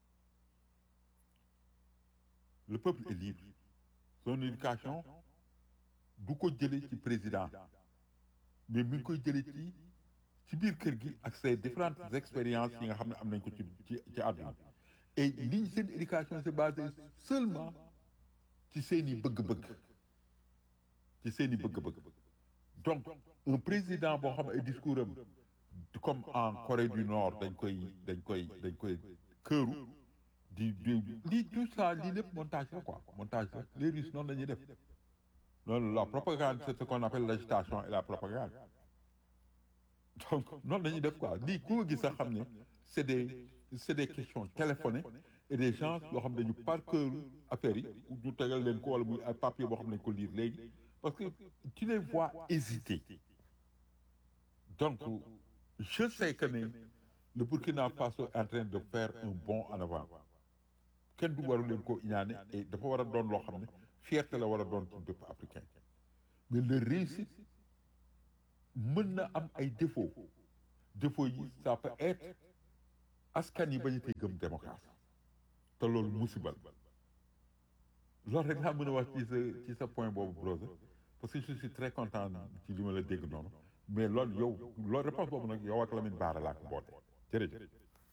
le peuple est libre son éducation du ko jëlee ci président mais mi ngi koy jëlee ci ci biir kër gi ak ses différentes expériences yi nga xam ne am nañ ko ci ci ci àdduna et liñ seen éducation c'est basé seulement ci seeni bëgg-bëgg ci seeni bëgg-bëgg donc un président boo xam ne ay discours am comme en Corée du Nord dañ koy dañ koy dañ koy këru di di lii tout ça lii lépp montage la quoi montage la les Russes noonu la ñuy def noonu la propagande c'est ce qu'on appelle l'agitation et la propagande donc noonu la ñuy def quoi lii ku nga gis sax xam ne c'est des c'est des questions téléphonées et des gens yoo xam ne dañu par cœur affaires yi ñu tegal leen ko wala muy ay papier boo xam ne dañu ko lire léegi parce que tu les vois hésiter donc je sais que ne le Burkina Faso est en train de faire un bond en avant kenn du waru leen koo iñaane et dafa war a doon loo xam ne fierté la war a doon pour bépp africain mais le réussite mën na am ay défauts défaut yi ça peut être askan yi bañ a tey gëm démocratie te loolu musibal loolu rek laa mën a wax ci sa ci sa point boobu brother parce que je suis très content ci li ma la dégg noonu mais loolu yow loolu réponse boobu nag yow ak Lamine Bara laa ko boote jërëjëf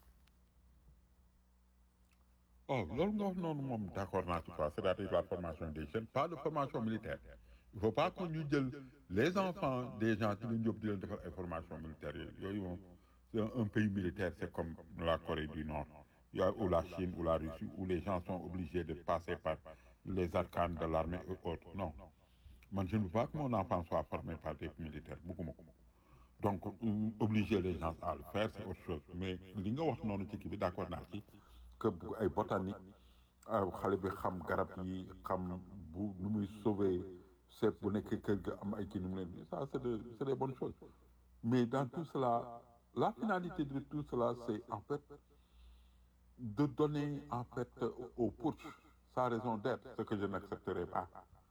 oh loolu nga wax noonu moom d'accord naa ci quoi c'est-à-dire la formation des jeunes pas de formation militaire il faut pas que ñu jël les enfants des gens di leen yóbbu di leen defal ay formation militaire yooyu yooyu moom c'est un, un pays militaire c'est comme la Corée du Nord il y a- ou la Chine ou la Russie où les gens sont obligés de passer par les arcanes de l'armée et autres non man je ne veux pas que mon enfant soit formé par des militaires bugguma ko donc euh, obliger les gens à le faire c'est autre chose mais li nga wax noonu ci kii bi d'accord naa ci que bu ay botanique ah, xale bi xam garab yi xam bu nu muy sauver seet bu nekkee kër ga am ay kii nu mu leen ça c'est de c'est des bonnes choses mais dans tout cela la finalité de tout cela c'est en fait de donner en fait au putsch sa raison d'être ce que je n'accepterai pas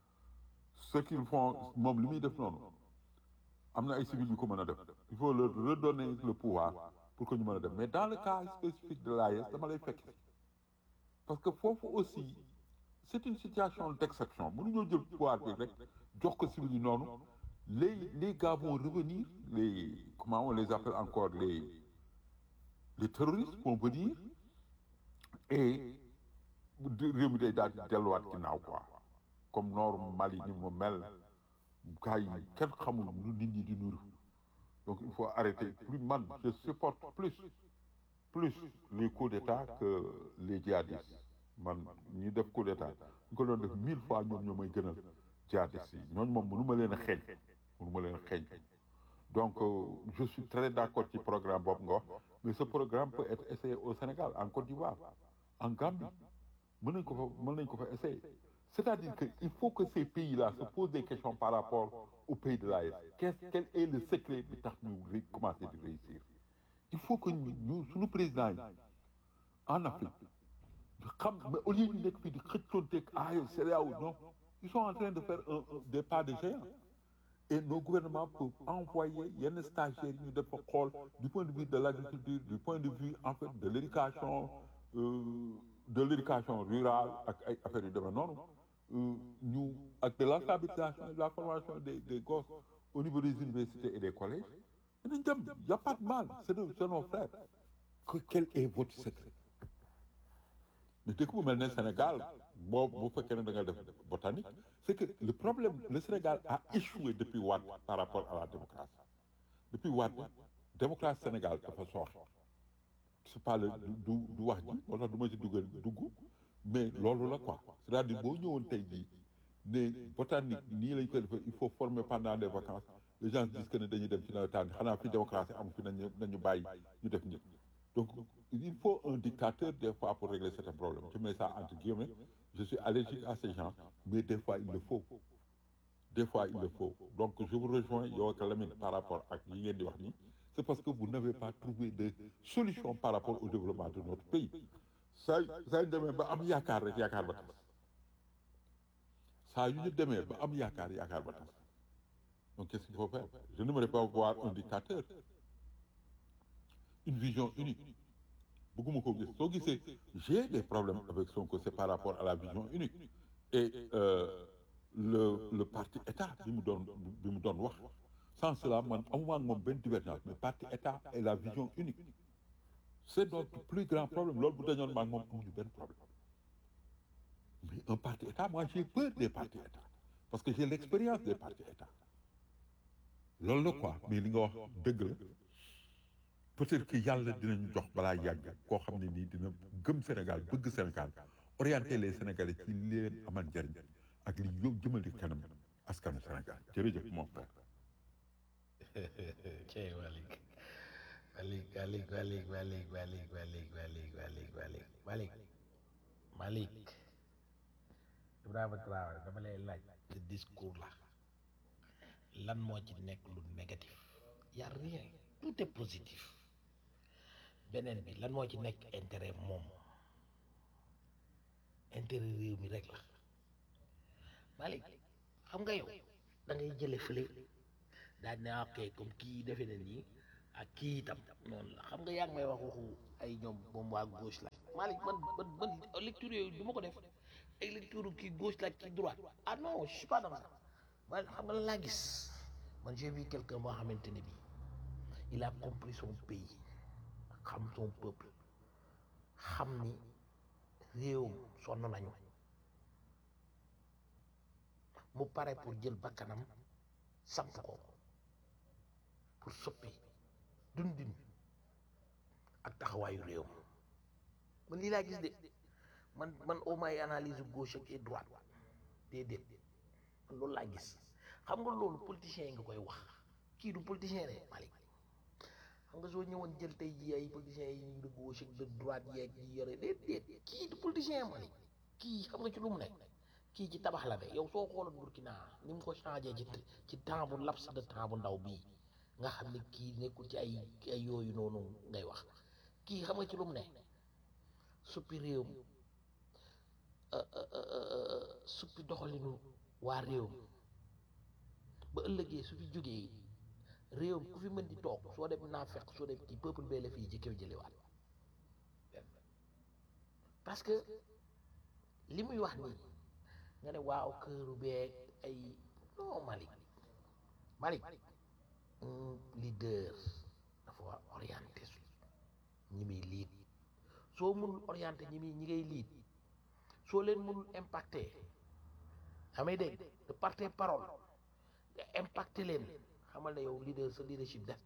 ce qu'ils font moom li muy def noonu am na ay civils yu ko mën a def il faut leur redonner le pouvoir pour que ñu mën a def mais dans le cas spécifique de l'AES dama lay fekk parce que foofu aussi c'est une situation d'exception mënuñoo jël pouvoir bi rek jox ko civils yi noonu les les gars vont revenir les comment on les appelle encore les les terroristes vont venir et di- réew mi day daal di delluwaat ginnaaw quoi comme nord Mali ni mu mel gars yi kenn xamul nu nit ñi di nuru donc il faut arrêter plus man je supporte plus plus les coups d'état que les djihadistes man ñi def coup d'état ñu ko doon def mille fois ñoom ñoo may gënal djihadistes yi ñooñu moom mënu ma leen a xeeñ mënu ma leen a xeeñ donc euh, je suis très d'accord ci programme boobu nga wax mais ce programme peut être essayé au Sénégal en Côte d'Ivoire en Gambie mën nañ ko fa mën nañ ko fa essayer c'est-à-dire que il faut que ces pays-là se posent des questions par rapport au pays de l'AES qu'est-ce quel est le secret bi tax ñu ré- commencer di réussir il faut que ñu ñu suñu président yi en Afrique ñu xam mais au lieu ñu nekk fii di xëccoonteeg AES CEDEAO non ils sont en train de faire un, un- des pas de géant et nos gouvernements peuvent envoyer yenn stagiaires yi ñu def ko xool du point de vue de l'agriculture du point de vue en fait de l'éducation euh, de l'éducation rurale ak ay affaires yu demee noonu euh, ñu ak de l'alphabétisation et de la formation des des gosses au niveau des universités et des collèges dinañ dem y a pas de mal c'est de c'est nos frères que quel est votre secret mais dëkk bu mel ne Sénégal boo bu fekkee ne da nga def botanique c'est que le problème le Sénégal a échoué depuis Wade par rapport à la démocratie depuis Wade démocratie Sénégal dafa sooxe c'est pas le du du wax ji moo tax du ma ci dugal dugg mais loolu la quoi c'est-à-dire boo ñëwoon tey jii ne botanique nii lañ koy defee il faut former pendant des vacances les gens disent que ne dañuy dem ci nawetaan xanaa fi démocratie am fi nañu nañu bàyyi ñu def ñëpp donc il faut un dictateur des fois pour régler certains problèmes je mets ça entre guillemets je suis allergique à ces gens mais des fois il le faut des fois il le faut donc je vous rejoins yow ak Lamine par rapport ak yi ngeen di wax nii c'est parce que vous n'avez pas trouvé de solution par rapport au développement de notre pays saa saa yu demee ba am yaakaar rek yaakaar ba tas saa yu ñu demee ba am yaakaar yaakaar ba tas donc qu'est-ce qu'il faut faire je n'aimerais pas voir un dictateur une vision unique bëgguma ko gis soo gisee j'ai des problèmes avec Sonko c'est par rapport à la vision unique et euh, le le parti état bi mu doon bi mu doon wax sans cela man amuma ak moom benn divergence mais parti état et la vision unique c'est notre plus grand problème loolu bu dañoon maag moom amuñu benn problème mais un parti état moi j'ai peur des partis état parce que j'ai l'expérience des partis état loolu la quoi mais li nga wax dëgg la peut-être que yàlla dinañu jox balaa yàgg koo xam ne nii dina gëm Sénégal bëgg Sénégal orienter les Sénégalais ci li leen amal njariñ ak li yób jëmale kanam askanu Sénégal jërëjëf mon frère cey Malick Malick Malick Malick Malick Malick Malick Malick Malick Malick Malick Malick Ibrahima Traoré dama lay laaj ce discours là lan moo ci nekk lu négatif y a rien tout est positif beneen bi lan moo ci nekk intérêt moom intérêt réew mi rek la Malick xam nga yow da ngay jële fële daal ne ok comme kii defe na nii ak kii itam noonu la xam nga yaa ngi may wax waxu ay ñoom moom waa gauche la Malick man man man lecture yooyu du ma ko def ay lecture kii gauche la kii droite ah non je suis pas dans ça man xam nga lan laa gis man j'ai vu quelqu'un boo xamante ne bii il a compris son pays xam son peuple xam ni réewam sonn nañu mu pare pour jël bakkanam samp ko pour soppi dundin ak taxawaayu réew man lii laa gis de man man au moins analyse gauche ak droite déedéet man loolu laa gis xam nga loolu politicien yi nga koy wax kii du politicien de Malick xam nga soo ñëwoon jël tey ji ay politiciens yi de gauche ak de droite yeeg yi yore déedéet kii du politicien Malick kii xam nga ci lu mu nekk kii ci tabax la de yow soo xooloon Burkina ni mu ko changé ci ci temps bu laps de temps bu ndaw bii nga xam ne kii nekkul ci ay ay yooyu noonu ngay wax kii xam nga ci lu mu ne suppi réew mi suppi doxalinu waa réew mi ba ëllëgee su fi jógee réew mi ku fi mën di toog soo dem naa fekk soo dem ci peuple bee la fii jëkkew jëlewaat parce que li muy wax nii nga ne waaw këru beeg ay non Malick Malick un leader dafa war orienté su ñi muy liit soo mënul orienté ñi muy ñi ngay liit soo leen mënul impacté xamay dégg de par tes paroles nga impacté leen xamal ne yow leader sa leadership def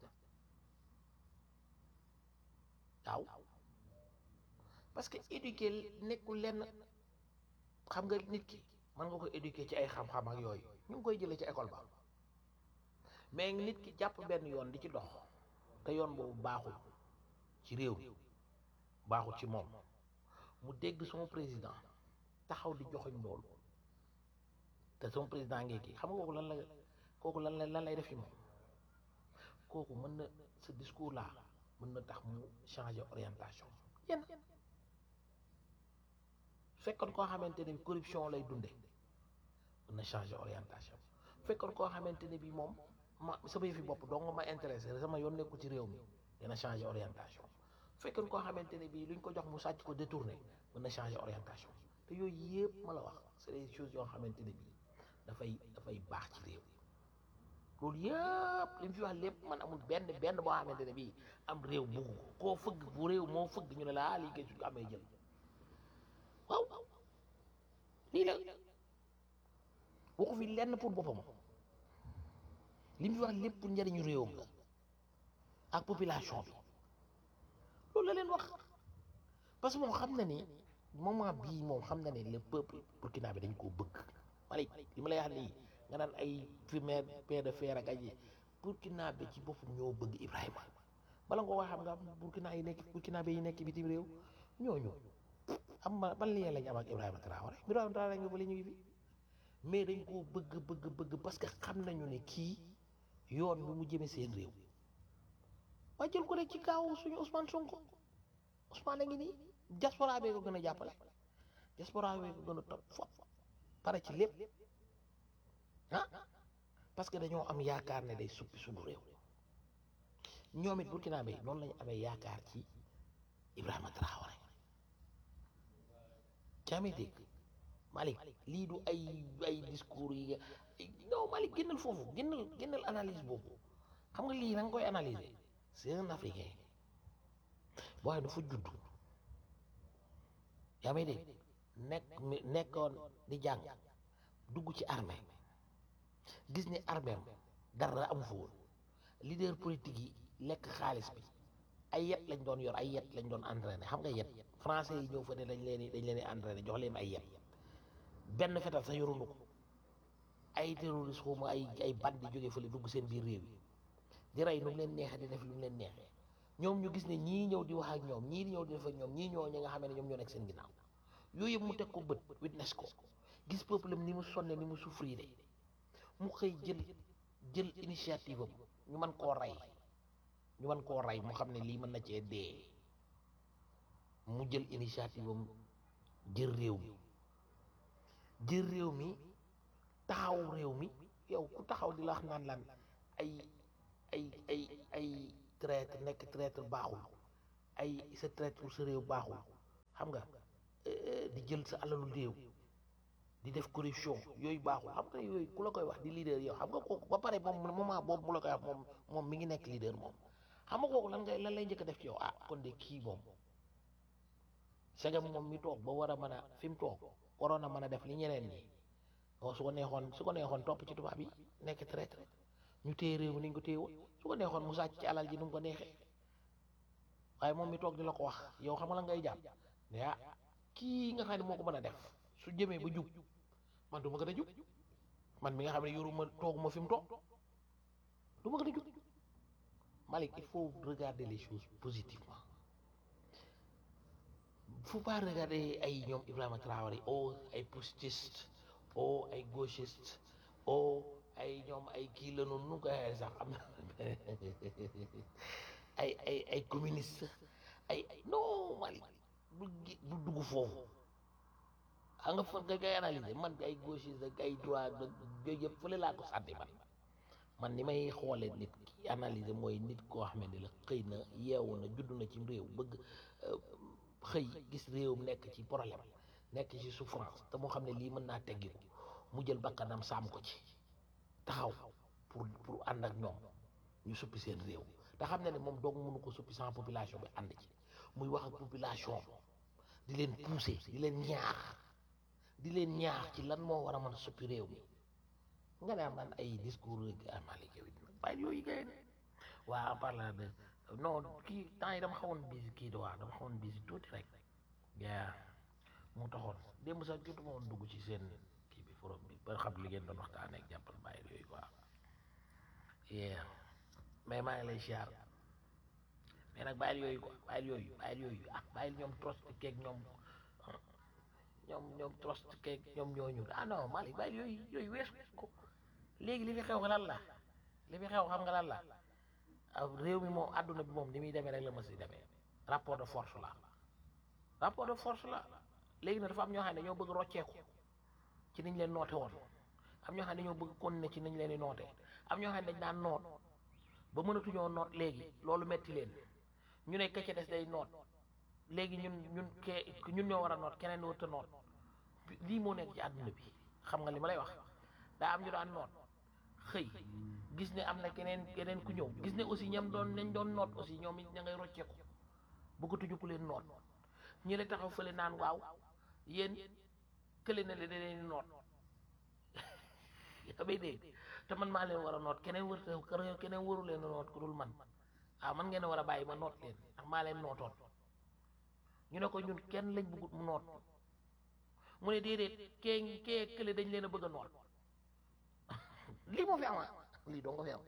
na waaw parce que éduquer nekkul lenn xam nga nit ki mën nga ko éduquer ci ay xam-xam ak yooyu ñu ngi koy jëlee ci école ba mais nit ki jàpp benn yoon di ci dox te yoon boobu baaxul ci réew mi baaxul ci moom mu dégg son président taxaw di joxoñ loolu te son président ngee kii xam nga kooku lan la kooku lan la lan lay def ci moom kooku mën na ce discours là mën na tax mu changer orientation yenn fekkoon koo xamante ne bi corruption lay dunde mën na changer orientation fekkoon koo xamante ne bi moom ma sama yëfi bopp dong ma intéressé sama yoon nekku ci réew mi dina changer orientation fekkoon koo xamante ne bi luñ ko jox mu sàcc ko détourné mën na changer orientation te yooyu yëpp ma la wax c'est des choses yoo xamante ne bi dafay dafay baax ci réew loolu yëpp li mu fi wax lépp man amul benn benn boo xamante ne bii am réew bugg ko koo fëgg bu réew moo fëgg ñu ne la ah lii kay su ko amee jël waaw lii la waxu fi lenn pour boppam li mu fi wax lépp pour njëriñu réewam la ak population bi loolu la leen wax parce que moom xam na ni moment bii moom xam na ne le peuple burkina bi dañ koo bëgg Malick li ma lay wax nii nga naan ay primaire paix de fer ak ay burkina bi ci boppam ñoo bëgg Ibrahima bala nga ko wax xam nga burkina yi nekk burkina bi yi nekk bitim réew ñooñu am ma ban lien lañ am ak Ibrahima Traoré Ibrahima Traoré nga bële ñu ngi fi mais dañ koo bëgg bëgg bëgg parce que xam nañu ne kii yoon bi mu jëme seen réew waa jël ko rek ci kaaw suñu Ousmane Sonko Ousmane a ngi nii diaspora bee ko gën a jàppale diaspora bee ko gën a topp fop pare ci lépp ah parce que dañoo am yaakaar ne day suppi suñu réew ñoom it Burkina bi noonu lañu amee yaakaar ci Ibrahima Traoré jaamee dégg Malick lii du ay ay discours yi non Malick génnal foofu génnal génnal analyse boobu xam nga lii na nga koy analyser c'est un africain boo xam ne dafa judd yaa may dégg nekk nekkoon di jàng dugg ci armée gis ni armée am dara amu fa woon leader politique yi lekk xaalis bi ay yet lañ doon yor ay yet lañ doon entraîné xam nga yet français yi ñëw fa ne dañ leen dañ leen di entraîné jox leen ay yet benn fetal sax yorunu ko ay terroriste xawma ay ay bandi jóge fële dugg seen biir réew yi di rey nu mu leen neexee di def lu mu leen neexee ñoom ñu gis ne ñii ñëw di wax ak ñoom ñii di ñëw di def ak ñoom ñii ñoo ñi nga xam ne ñoom ñoo nekk seen ginnaaw yooyu yëpp mu teg ko bët witness ko gis peuple am ni mu sonne ni mu souffrir mu xëy jël jël initiative am ñu mën koo rey ñu mën koo rey mu xam ne lii mën na cee dee mu jël initiative am jël réew mi jël réew mi taxaw réew mi yow ku taxaw di la wax naan lan ay ay ay ay traître nekk traître baaxul ay sa traître pour sa réew baaxul xam nga euh, di jël sa alalu réew di def corruption yooyu baaxul xam nga yooyu ku la koy wax di leader yow xam nga kooku ba pare moom moment boobu mu la koy wax moom moom mi ngi nekk leader moom xam nga kooku lan ngay lan lay njëkk a def ci yow ah kon de kii moom segam moom mi toog ba war a mën a fi mu toog waroon a mën a def li ñeneen ñi o su ko neexoon su ko neexoon topp ci tubaab yi nekk traître ñu téye réew mi ni ñu ko téye woon su ko neexoon mu sàcc ci alal ji nu mu ko neexee waaye moom mi toog di la ko wax yow xam nga la ngay jàpp ne ah kii nga xam ne moo ko mën a def su jëmee ba jub man du ma gën a jub man mi nga xam ne yoruma tooguma fi mu toog du ma gën a jub Malick il faut regarder les choses positivement faut pas regarder ay ñoom Ibrahima Traoré oh ay putschistes oh ay gauchistes oh ay ñoom ay kii la noonu nu ko waxee sax am na ay ay ay communiste ay ay non Malick du gi- du dugg foofu xam nga fa nga koy analyser man ay gauchiste ak ay droit ak yooyu yëpp fële laa ko sànni man man ni may xoolee nit ki analyser mooy nit koo xam ne la xëy na yeewu na judd na ci réew bëgg euh, xëy gis réewum nekk ci problème nekk ci souffrance te moo xam ne lii mën naa teggiku mu jël bakkanam saam ko ci taxaw pour pour ànd ak ñoom ñu suppi seen réew te xam ne ne moom doog mënu ko suppi sans population bi ànd ci muy wax ak population di leen pousser di leen ñaax di leen ñaax ci lan moo war a mën a suppi réew mi nga ne am naan ay discours amali yow it bàyyi yooyu gay ne waa en parlant de non kii temps yi dama xawoon bisi kii de waa dama xawoon bisi tuuti rek yaa mu taxoon démb sax jotuma woon dugg ci seen kii bi forum bi ba xam li ngeen doon waxtaanee ak jàppal bàyyi yooyu quoi yeah mais maa ngi lay siyaar mais nag bàyyil yooyu quoi bàyyil yooyu bàyyil yooyu ah bàyyil ñoom trost keeg ñoom ñoom ñoom trost keeg ñoom ñooñu ah non Malick bàyyil yooyu yooyu weesu ko léegi li fi xew lan la li fi xew xam nga lan la ah réew mi moom àdduna bi moom ni muy demee rek la ma si demee rapport de force la rapport de force la léegi nag dafa am ñoo xam ne dañoo bëgg rocceeku ci niñ leen noote woon am ñoo xam ne dañoo bëgg continuer ci niñ leen di noote am ñoo xam ne dañ daan noot ba mënatuñoo noot léegi loolu metti leen ñu ne ka ca des day noot léegi ñun ñun ke ñun ñoo war a noot keneen warut a noot lii moo nekk ci àdduna bi xam nga li ma lay wax daa am ñu daan noot xëy gis ne am na keneen keneen ku ñëw gis ne aussi ñam doon nañ doon noot aussi ñoom it ña ngay rocceeku bëggatuñu ku leen noot ñu la taxaw fële naan waaw yéen kële na le da leen noot yaa bay dégg te man maa leen war a noot keneen wër keneen waru leen a noot ku dul man ah man ngeen a war a bàyyi ma noot leen ndax maa leen nootoon ñu ne ko ñun kenn lañ bëggut mu noot mu ne déedéet kee kee kële dañ leen a bëgg a noot lii moo fi am lii doo nga fi am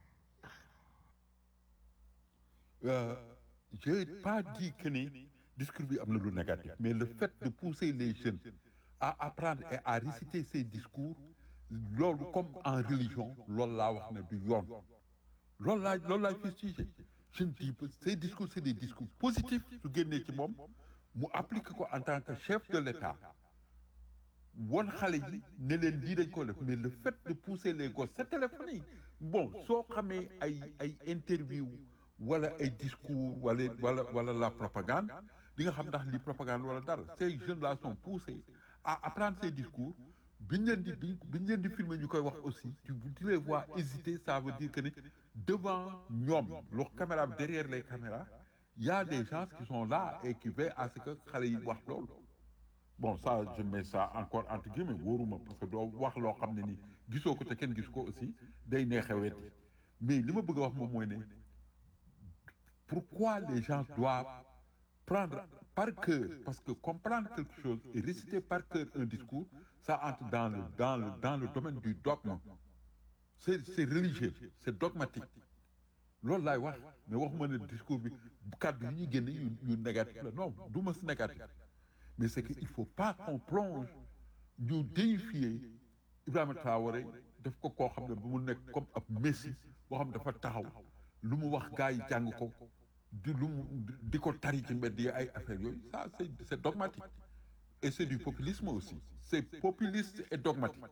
Euh, je n'ai pas dit que ni discours bi am na lu négatif mais le fait de pousser les jeunes à apprendre et à réciter ces discours loolu comme en religion loolu laa wax ne du yoon loolu laa loolu laay fustigé je ne dis pas ces discours c'est des discours positifs su génnee ci moom mu applique ko en tant que chef de l'État won xale yi ne leen lii dañ ko def mais le fait de pousser les gosses sa téléphone yi bon soo xamee ay ay interview wala ay discours wala wala wala la propagande di nga xam ndax li propagande wala dara ces jeunes là sont poussés à apprendre ces discours biñ leen di bi biñ leen di filmer ñu koy wax aussi tu tu les vois hésiter ça veut dire que ni devant ñoom leur caméra derrière les caméras il y a des gens qui sont là et qui veillent à ce que xale yi wax loolu bon ça je mets ça encore entre guillemets wóoruma parce que doo wax loo xam ne ni gisoo ko te kenn gis ko aussi day neexe weddi mais li ma bëgg a wax moom mooy ne pourquoi les gens doivent prendre par cœur parce que comprendre quelque chose et réciter par cœur un discours ça entre dans le dans le dans le domaine du dogme c'est c'est religieux c'est dogmatique loolu laay wax mais waxuma ne discours bi kàddu yi ñuy génne yu yu négatif la non du ma si négatif mais c'est que il faut pas qu'on plonge ñu déifier Ibrahima Traoré def ko koo xam ne bu mu nekk comme ab messie boo xam ne dafa taxaw lu mu wax gars yi jàng ko di lu mu di ko tari ci mbedd yi ay affaires yooyu ça c'est c'est dogmatique et c'est du populisme aussi c'est populiste et dogmatique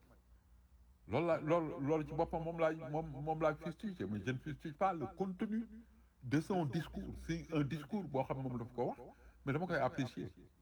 loolu la loolu loolu ci boppam moom laay moom moom laay fustige mais je ne fustige pas le contenu de son discours c'est un discours boo xam ne moom daf ko wax mais dama koy apprécier